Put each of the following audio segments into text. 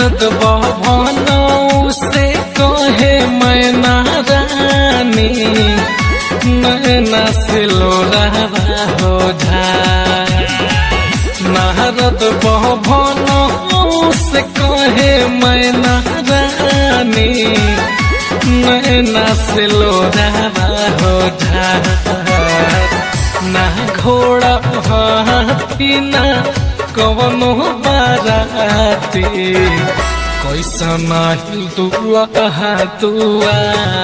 नारद भवन से कहे मैना रानी नैना से लोरावा हो जा नारद भवन से कहे मैना रानी नैना से लोरावा हो जा ना घोड़ा हाथी ना कवनो बाराती कैसन दुआ दुआ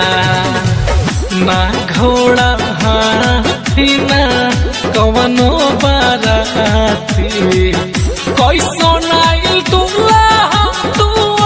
ना घोड़ा हाथी ना कवनो बाराती कैसन दुआ दुआ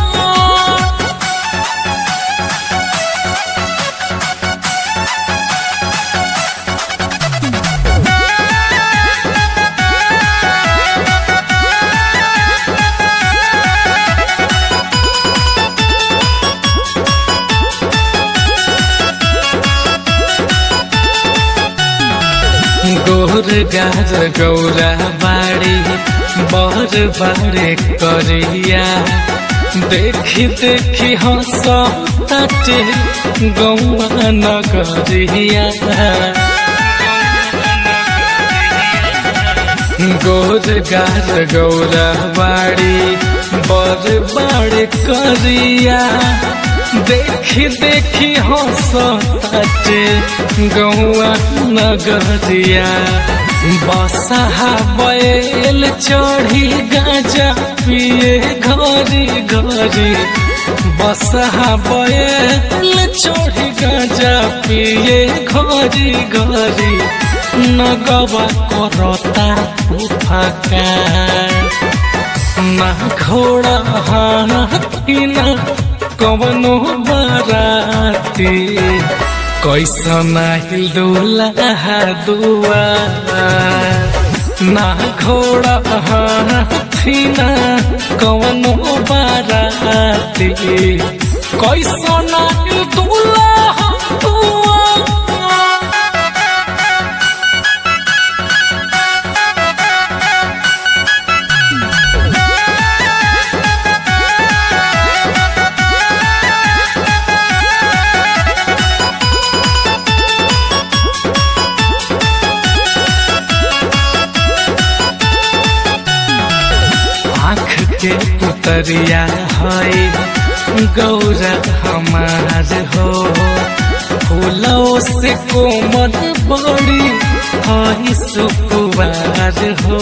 गोर गार गौरा बाड़ी बर बाड़े करिया देखी देखी हंस ताटे गौआ नगरिया गोर गार गौरा बाड़ी बर बाड़े करिया देखी देखी हंस ताटे गौआ नगरिया बसहा बैल चढ़ी गाजा पिए घरी घरी बसहा बैल चढ़ी गाजा पिए घरी घरी नगवा करता फका ना घोड़ा हाथी ना कवनो बाराती कैसन हिलदुला दुआ ना घोड़ा हाथी ना कवनो बाराती कैसन हिलदुला दुआ आँख के पुतरिया है गौरा हमार हो फूलों से कोमल बड़ी है सुकुवार हो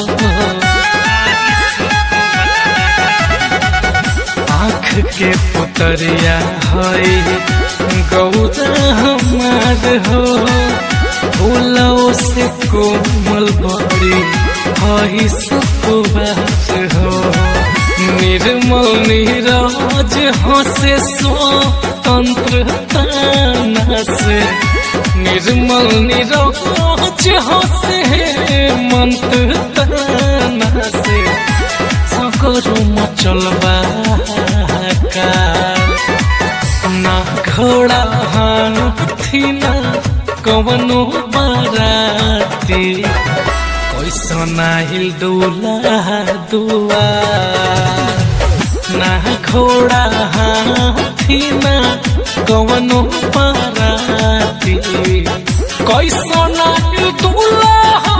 आँख के पुतरिया है गौरा हमार हो फूलों से कोमल बड़ी है सुकुवार हो निर्मल नीरज हसे स्वतंत्रता से निर्मल नीरज हसे मंत्र से सकरु मचलबा का ना घोड़ा हाथी ना कवनो बाराती कैसन हिल दूल्हा दुआ ना घोड़ा हाथी ना कवनो बाराती कैसन हिल दूल्हा